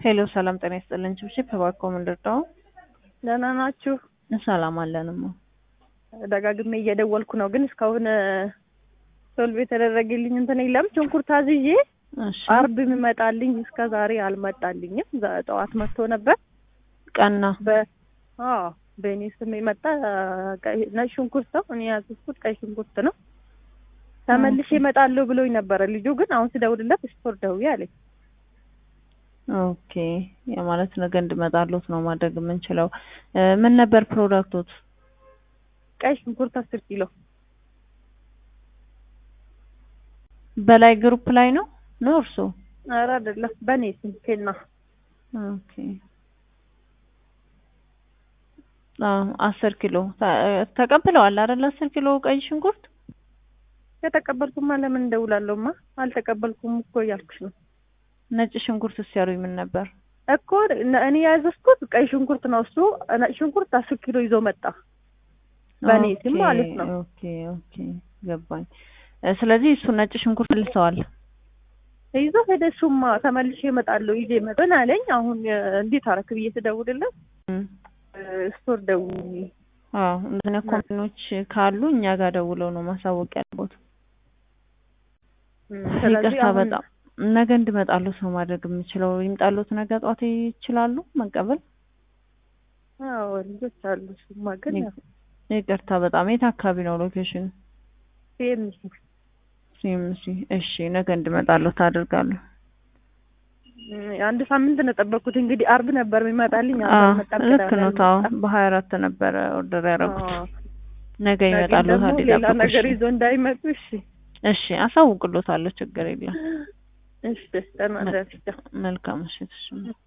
ሄሎ ሰላም ጤና ይስጥልን። ችብችብ እባክዎ ምንድን ነው? ደህና ናችሁ? ሰላም አለንማ። ደጋግሜ እየደወልኩ ነው፣ ግን እስካሁን ሶልቭ የተደረገልኝ እንትን የለም። ሽንኩርት አዝዤ እሺ አርብ የሚመጣልኝ እስከ ዛሬ አልመጣልኝም። ዛ- ጠዋት መጥቶ ነበር። ቀና በ አዎ በእኔ ስም የመጣ ቀይ- ነጭ ሽንኩርት ነው። እኔ ያዘዝኩት ቀይ ሽንኩርት ነው። ተመልሼ እመጣለሁ ብሎኝ ነበረ ልጁ። ግን አሁን ስደውልለት ስቶር ደውዬ አለኝ። ኦኬ የማለት ነገ እንድመጣሉት ነው ማድረግ የምንችለው። እ ምን ነበር ፕሮዳክቶት? ቀይ ሽንኩርት አስር ኪሎ በላይ ግሩፕ ላይ ነው ነው እርሶ? ኧረ አይደለም በእኔ ስም ኬና ኦኬ አዎ አስር ኪሎ ተ- ተቀብለዋል አይደል? አስር ኪሎ ቀይ ሽንኩርት የተቀበልኩማ ለምን እንደውላለሁማ አልተቀበልኩም እኮ እያልኩሽ ነው ነጭ ሽንኩርት ሲያሩኝ ምን ነበር? እኮ ነ- እኔ ያዘዝኩት ቀይ ሽንኩርት ነው። እሱ ነጭ ሽንኩርት አስር ኪሎ ይዞ መጣ በእኔ ስም ኦኬ፣ ማለት ነው። ኦኬ ኦኬ ገባኝ። እ ስለዚህ እሱ ነጭ ሽንኩርት መልሰዋል። ይዞ ሄደ። እሱማ ተመልሼ እመጣለሁ ይዤ መጠን አለኝ። አሁን እ፣ እንዴት አረክ ብዬ ስደውልለት እም፣ እ፣ ስቶር ደውዪ አዎ እንደዚህ ኮምፕኖች ካሉ እኛ ጋር ደውለው ነው ማሳወቅ ያለቦት። እም፣ ስለዚህ ይቅርታ አሁን በጣም ነገ እንድመጣሉት ነው ማድረግ የምችለው። ይምጣሉት ነገ ጧት ይችላሉ መቀበል? አዎ ልጆች አሉ። እሱማ ግን ያው ይቅርታ በጣም የት አካባቢ ነው ሎኬሽን? ሲኤምሲ ሲምሲ። እሺ ነገ እንድመጣሉት አደርጋለሁ። እም፣ አንድ ሳምንት ነው የጠበቅኩት። እንግዲህ አርብ ነበር የሚመጣልኝ። አሁን አዎ አልመጣም። ልክ ቅዳሜ ነው። ታው አልመጣም። በሀያ አራት ነበረ ኦርደር ያደረጉት። አዎ። ነገ ነገ ይመጣሉ። ደግሞ ታዲያ ሌላ ይጠብቁ። ነገር እሺ ይዞ እንዳይመጡ። እሺ እሺ አሳውቅሎታለሁ። ችግር የለም። እሺ ደህና ደርሻ መልካም ምሽት። እሺ